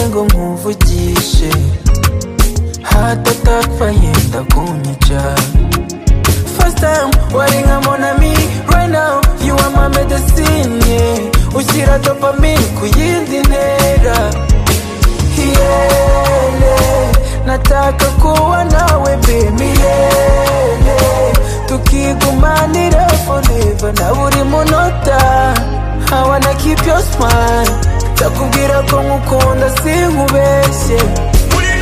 ngo nkuvugishe Heart attack bayenda kunyica First time wari nka mon ami Right now you are my medicine yeah. Ushyira dopamine ku yindi ntera Hiyele Nataka kuwa nawe baby Hiyele Tukigumanira forever na buri munota I wanna keep your smile Ndakubwira ko nkukunda sinkubeshye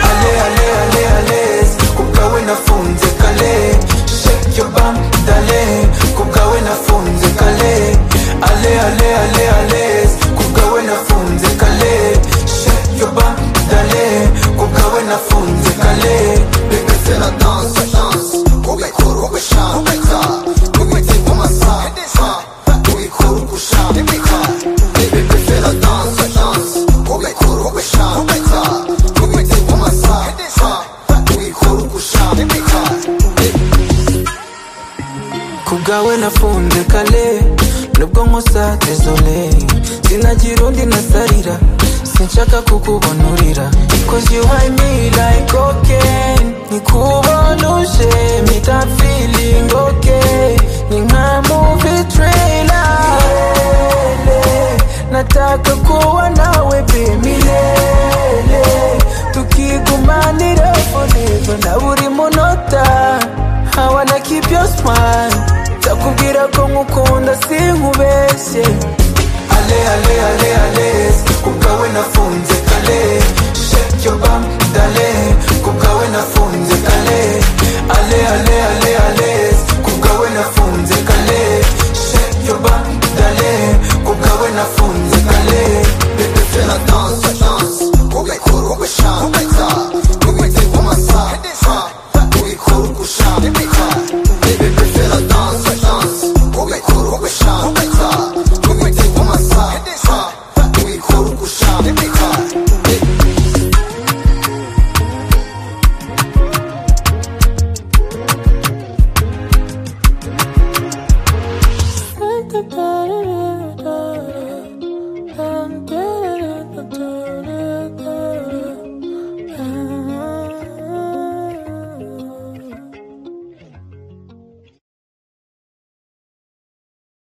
ale ale ale ale kubwawe nafunze kale shake your bum dale kubwawe nafunze kale ale ale ale ale kubwawe nafunze kale shake your bum dale kubwawe nafunze kale reka se la danse danse ubikora ugashaka ubite mu masaha ubikora ugushaka reka se la danse danse ubikora ugashaka ubite mu masaha ubikora ugushaka kubwawe nafunze kale nubwo nkusa dezole sinagira undi nasarira sinshaka kukubonurira cause you high me like cocaine nikubona uje me that feeling okay ni nka movie trailer nataka kuwa